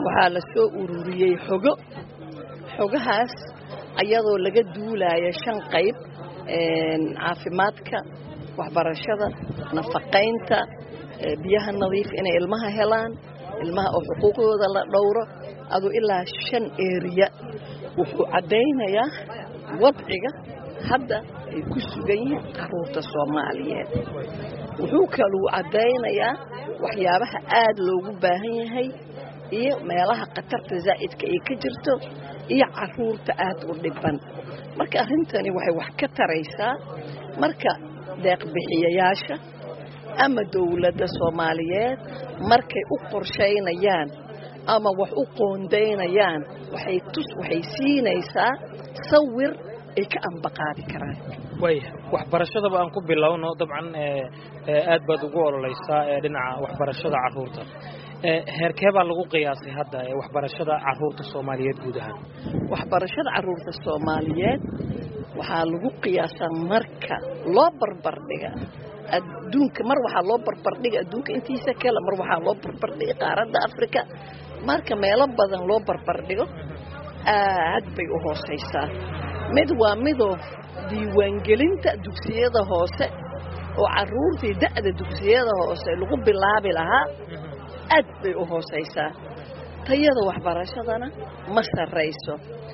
waxaa la soo ururiyey xogo xogahaas ayadoo laga duulaya shan qayb caafimaadka waxbarashada nafaqaynta biyaha nadiif inay ilmaha helaan ilmaha oo xuquuqdooda la dhowro aduu ilaa shan eriya wuxuu caddaynayaa wadciga hadda ay ku sugan yihiin caruurta soomaaliyeed wuxuu kaluu caddaynayaa waxyaabaha aad loogu baahan yahay iyo meelaha khatarta zaa'idka ay ka jirto iyo caruurta aad u dhiban marka arrintani waxay wax ka taraysaa marka deeqbixiyayaasha ama dowladda soomaaliyeed markay u qorshaynayaan ama wax u qoondaynayaan waxay tus waxay siinaysaa sawir ay ka ambaqaadi karaan waaya waxbarashadaba aan ku bilowno dabcan aad baad ugu ololeysaa dhinaca waxbarashada caruurta heerkee baa lagu qiyaasay hadda waxbarashada caruurta soomaaliyeed guud ahaan waxbarashada caruurta soomaaliyeed waxaa lagu qiyaasaa marka loo barbardhiga adduunka mar waxaa loo barbardhiga adduunka intiisa kale mar waxaa loo barbardhiga qaaradda afrika marka meelo badan loo barbardhigo aad bay u hoosaysaa mid waa midoo diiwaangelinta dugsiyada hoose oo caruurtii da'da dugsiyada hoose lagu bilaabi lahaa aad bay u hoosaysaa tayada waxbarashadana ma sarrayso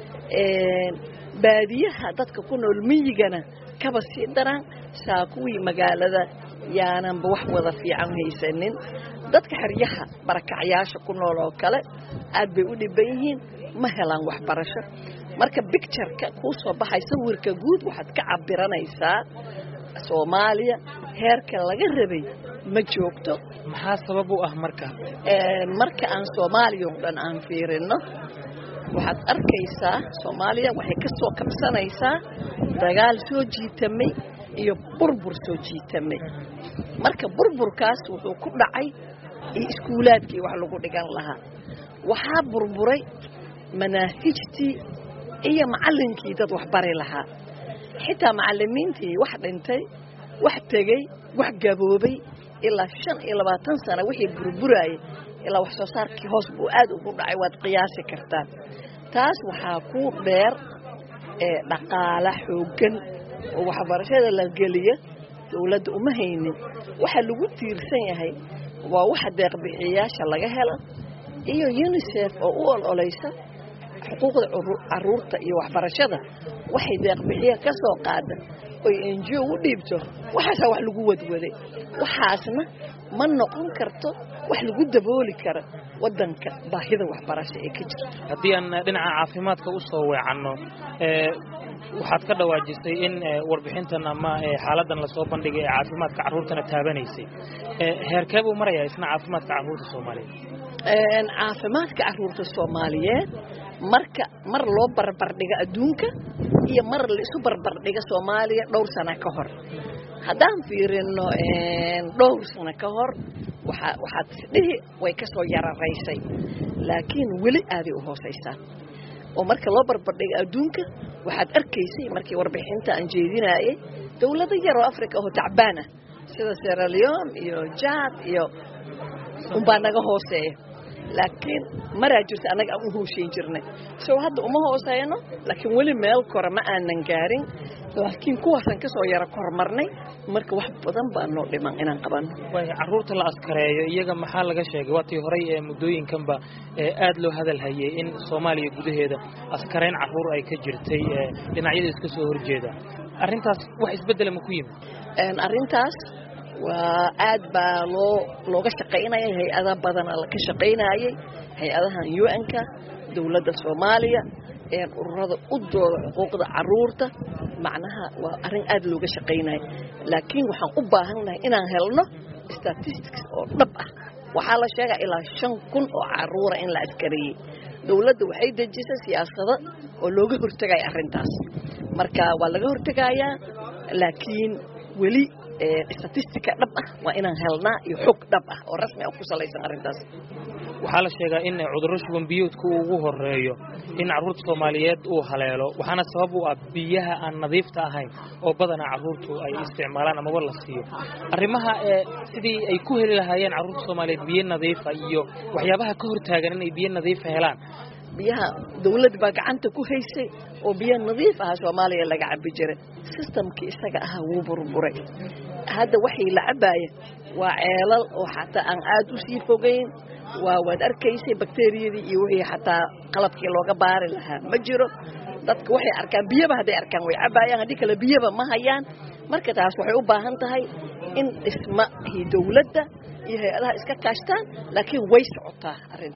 baadiyaha dadka ku nool miyigana kaba sii daraan saa kuwii magaalada yaananba wax wada fiican haysanin dadka xeryaha barakacyaasha ku nool oo kale aad bay u dhiban yihiin ma helaan waxbarasho marka bictureka kuu soo baxay sawirka guud waxaad ka cabiranaysaa soomaaliya heerka laga rabay ma joogto maxaa sabab u ah marka marka aan soomaaliya o dhan aan fiirino waxaad arkaysaa soomaaliya waxay ka soo kabsanaysaa dagaal soo jiitamay iyo burbur soo jiitamay marka burburkaas wuxuu ku dhacay iyo iskuulaadkii wax lagu dhigan lahaa waxaa burburay manaahijtii iyo macallinkii dad wax bari lahaa xitaa macallimiintii wax dhintay wax tegey wax gaboobay ilaa shan iyo labaatan sana wixii burburaayay ilaa wax soo saarkii hoos buu aad ugu dhacay waad qiyaasi kartaan taas waxaa ku dheer dhaqaala xooggan oo waxbarashada la geliya dowladda uma haynin waxaa lagu tiirsan yahay waa waxa deeqbixiyayaasha laga helo iyo unisef oo u ololaysa xuquuqda caruurta iyo waxbarashada waxay deeqbixiya ka soo qaada oy enjiyo u dhiibto waxaasaa wax lagu wadwaday waxaasna ma noqon karto wax lagu dabooli kara wadanka baahida waxbarasho ee ka jirta haddii aan dhinaca caafimaadka u soo weecanno waxaad ka dhawaajisay in warbixintan ama xaaladan lasoo bandhigay ee caafimaadka carruurtana taabanaysay heerkee buu marayaa isna caafimaadka carruurta soomaaliyeed caafimaadka carruurta soomaaliyeed marka mar loo barbardhigo adduunka iyo mar laisu barbardhigo soomaaliya dhowr sano ka hor haddaan fiirino dhowr sano ka hor waxaad isdhihi way ka soo yararaysay laakiin weli aaday u hoosaysaa oo marka loo barbardhigo adduunka waxaad arkaysay markii warbixinta aan jeedinaayay dowlado yar oo africa oo tacbaan ah sida seraleon iyo jad iyo unbaa naga hooseeya laakiin maraa jirta annaga aan u hooshayn jirnay so hadda uma hooseyno laakiin weli meel kore ma aanan gaarin laakiin kuwaasaan ka soo yaro kormarnay marka wax badan baa noo dhiman inaan qabanno waaya carruurta la askareeyo iyaga maxaa laga sheegay waatii horey ee muddooyinkanba aad loo hadal hayay in soomaaliya gudaheeda askareyn carruur ay ka jirtay dhinacyada iska soo horjeeda arrintaas wax isbeddela ma ku yimid arrintaas waa aad baa loo looga shaqaynayay hay-ada badana ka shaqaynayay hay-adahan un-ka dowladda soomaaliya ururada u dooda xuquuqda caruurta macnaha waa arrin aad looga shaqaynaya laakiin waxaan u baahannahay inaan helno statistics oo dhab ah waxaa la sheegaa ilaa shan kun oo caruura in la askareeyey dowladda waxay dejisay siyaasado oo looga hortegaya arrintaas marka waa laga hortegayaa laakiin weli statistica dhab ah waa inaan helnaa iyo xog dhab ah oo rasmi ah ku salaysan arrintaas waxaa la sheegaa in cudurro shuban biyoodka uu ugu horeeyo in carruurta soomaaliyeed uu haleelo waxaana sabab u ah biyaha aan nadiifta ahayn oo badanaa carruurtu ay isticmaalaan amaba la siiyo arrimaha sidii ay ku heli lahaayeen carruurta soomaaliyeed biyo nadiifa iyo waxyaabaha ka hortaagan inay biyo nadiifa helaan biyaha dawlad baa gacanta ku haysay oo biyo nadiif aha soomaaliya laga cabi jiray sistamkii isaga ahaa wuu burburay hadda waxay la cabaaya waa ceelal oo xataa aan aad u sii fogayn waa waad arkaysay bakteriyadii iyo wixii xataa qalabkii looga baari lahaa ma jiro dadka waxay arkaan biyaba hadday arkaan way cabaayaan haddii kale biyaba ma hayaan marka taas waxay u baahan tahay in dhismahii dawladda iyo hay-adaha iska kaashtaan laakiin way socotaa arrinta